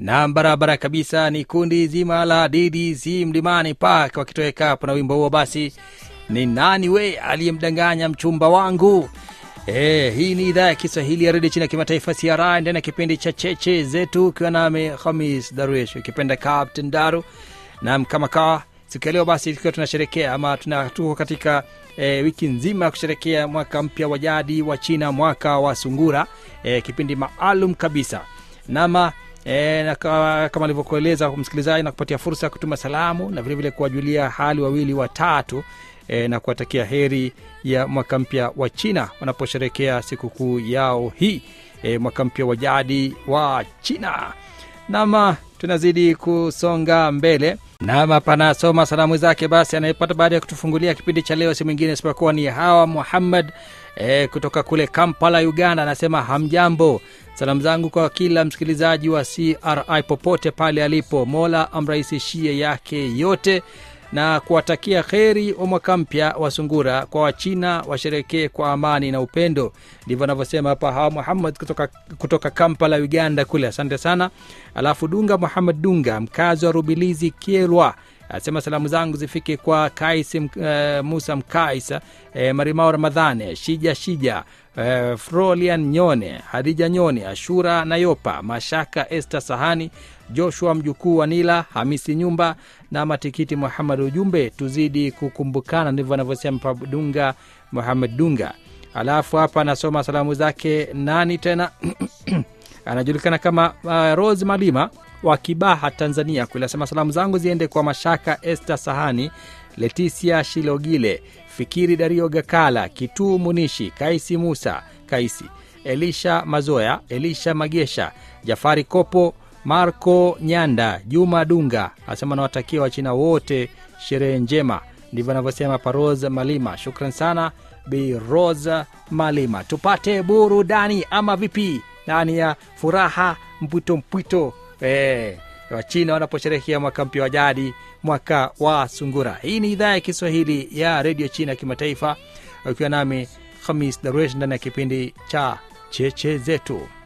na barabara kabisa ni kundi zima la ddc mlimani park wakitoweka hapo na wimbo huo basi ni nani we aliyemdanganya mchumba wangu E, hii ni idhaa ya kiswahili ya redio chini ya kimataifa cra ndani ya kipindi cha cheche zetu ukiwa nami hamis daruesh ukipenda captain daru nam kama kawa siku ya leo basi tukiwa tunasherekea ama tuna tuko katika e, wiki nzima ya kusherekea mwaka mpya wa jadi wa china mwaka wa sungura e, kipindi maalum kabisa nama E, na ka- kama alivyokueleza msikilizaji na kupatia fursa ya kutuma salamu na vilevile kuwajulia hali wawili watatu e, na kuwatakia heri ya mwaka mpya wa china wanaposherekea sikukuu yao hii e, mwaka mpya wa jadi wa china nama tunazidi kusonga mbele nama panasoma salamu zake basi anayepata baada ya kutufungulia kipindi cha leo si mwingine isipokuwa ni hawa muhammad e, kutoka kule kampala uganda anasema hamjambo salamu zangu kwa kila msikilizaji wa cri popote pale alipo mola amrahisishie yake yote na kuwatakia kheri wa mwaka mpya wa sungura kwa wachina washerekee kwa amani na upendo ndivyo anavyosema hapa hawa muhammad kutoka, kutoka kampala uganda kule asante sana alafu dunga muhammad dunga mkazi wa rubilizi kierwa asema salamu zangu zifike kwa kais uh, musa mkaisa uh, marimao ramadhane shija shija uh, frolian nyone hadija nyone ashura nayopa mashaka este sahani joshua mjukuu wa nila hamisi nyumba na matikiti muhamad ujumbe tuzidi kukumbukana ndivyo anavyosema pa dunga muhamad dunga alafu hapa anasoma salamu zake nani tena anajulikana kama uh, rose malima wa kibaha tanzania kule asema salamu zangu ziende kwa mashaka este sahani letisia shilogile fikiri dario gakala kituu munishi kaisi musa kaisi elisha mazoya elisha magesha jafari kopo marco nyanda juma dunga asema nawatakia wachina wote sherehe njema ndivyo anavyosema paros malima shukran sana bi rosa malima tupate burudani ama vipi ndani ya furaha mpwito mpwito eh, wachina wanaposherehekea mwaka mpya wa jadi mwaka wa sungura hii ni idhaa ya kiswahili ya redio china ya kimataifa ukiwa nami hamis daruesh ndani ya kipindi cha cheche zetu